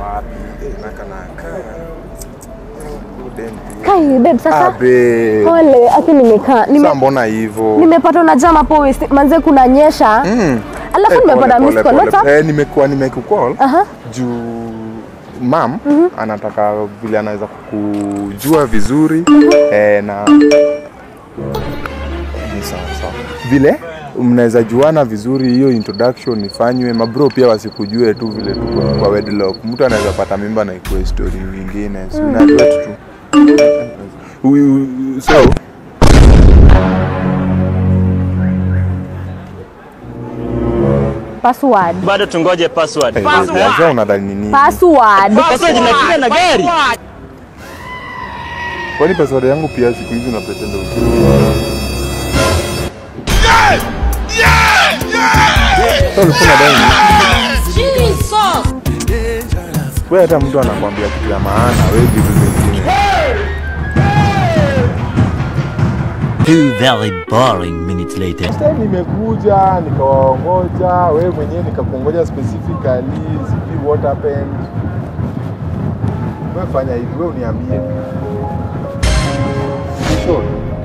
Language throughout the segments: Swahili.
wapi? Eh, naka naka. Udem. Kai babe sasa. Abe. Pole, aki nimekaa. Nime Sasa mbona hivyo? nimepata na jam hapo west. Manze kuna nyesha. Mm. Alafu Eh, nimepata pole, miss pole, call. What's up? pole. Eh, nimekuwa nimekukall Aha. juu mam anataka vile anaweza kukujua vizuri eh, na ni sawa sawa vile mnaweza juana vizuri, hiyo introduction ifanywe, mabro pia wasikujue tu vile tuko kwa wedlock. Mtu anaweza pata mimba na ikuwe story nyingine, si unajua tu Huyu- so Password. bado tungoje password. eh, sasa unadhani nini? Password. Password inakuja na gari. Kwani password yangu pia siku hizi unapretenda usiku? Sasa ulikuwa unadai nini? Wewe hata mtu anakwambia kitu ya maana, wewe vitu vingine. Two very boring minutes later. Sasa nimekuja nikawaongoja, wewe mwenyewe nikakuongoja specifically, sijui what happened. Wewe fanya hivi, wewe uniambie. You sure?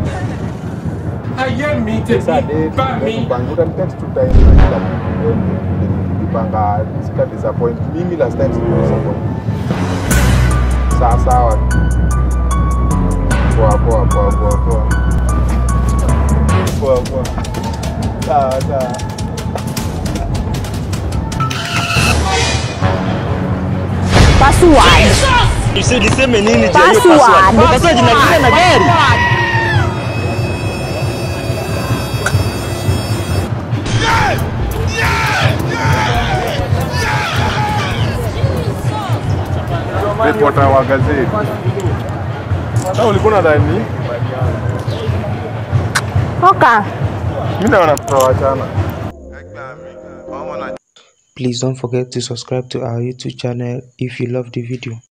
Sasa date, tupange, utanitext tu time na kila kitu. Tukipanga sika disappoint. Mimi last time siku disappoint. Sawa sawa. Poa poa poa poa poa. Poa poa. Sawa sawa. Password. Usi- Niseme nini juu ya hiyo Password. password? Password inakuja na gari. Reporter wa gazeti. Sasa ulikuwa unadhani Toka. mimi naona tutawachana. Please don't forget to subscribe to our YouTube channel if you love the video.